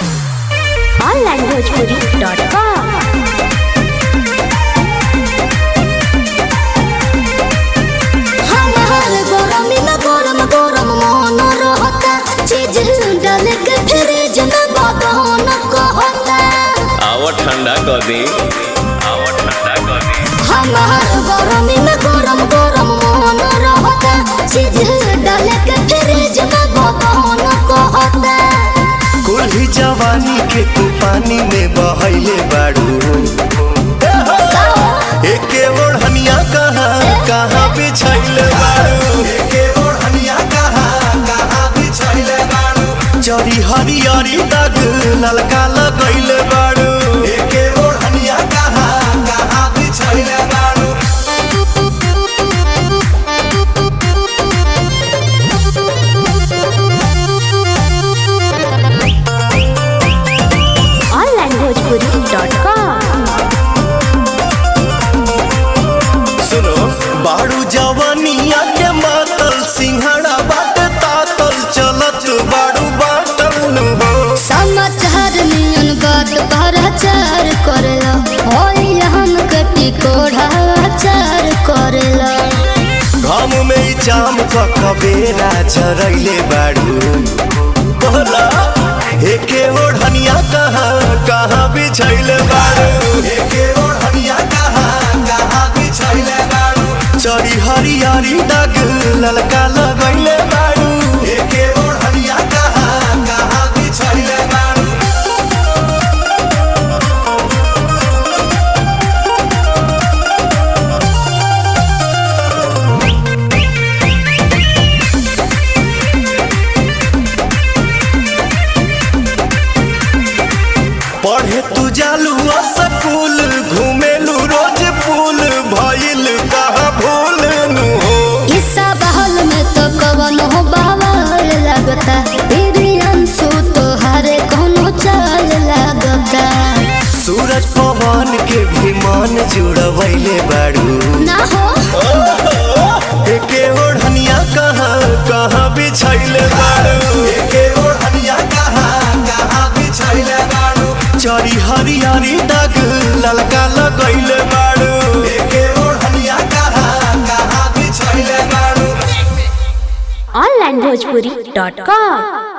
onlinebhojpuri.com हमार गरमी में गरम गरम मन रहता चीज डाल के फ्रिज में बदन कहता आवा ठंडा कर दे आवा ठंडा कर दे हमार गरमी में गरम गरम मन रहता चीज डाल के फ्रिज में बदन कहता कुल्ही जवानी के तू पानी में बहैले बाड़ू एके ओढ़निया कहाँ कहाँ बिछैले बाड़ू एके ओढ़निया कहाँ कहाँ बिछैले बाड़ू जरी हरियरी दाग ललका लगैले बाड़ू एके ओढ़निया कहाँ कहाँ बिछैले बाड़ू onlinebhojpuri.com सुनो बाड़ू जवानिया के मातल सिंहड़ा बाट तातल चलत बाड़ू बाटल नु हो समाचार नियन बात भराचार करेला होई हम कटी कोढ़ा चार करेला घाम में ई जाम क कबेरा चरैले बाड़ू बोला एके ओढ़निया कहाँ कहाँ बिछैले बाड़ू एके ओढ़निया कहाँ कहाँ बिछैले बाड़ू चरी हरियारी दाग ललका लगैले बाड़ू एके ओढ़निया कहाँ कहाँ बिछैले बाड़ू पढ़े तू जालू स्कूल घूमेलू रोज पुल भइल कहाँ भूल नु हो ईसा बहल में तो कवन हो बावल लगता अंशु तो हरे कोनो चाल लगता सूरज पवन के भी मन जुड़वैले बाड़ू ना हो एके ओढ़निया कहाँ कहाँ बिछैले बाड़ू एके ओढ़निया कहाँ कहाँ बिछैले बाड़ू चरी हरियारी दाग ललका लगैले बाड़ू एके ओढ़निया कहाँ कहाँ बिछैले बाड़ू onlinebhojpuri.com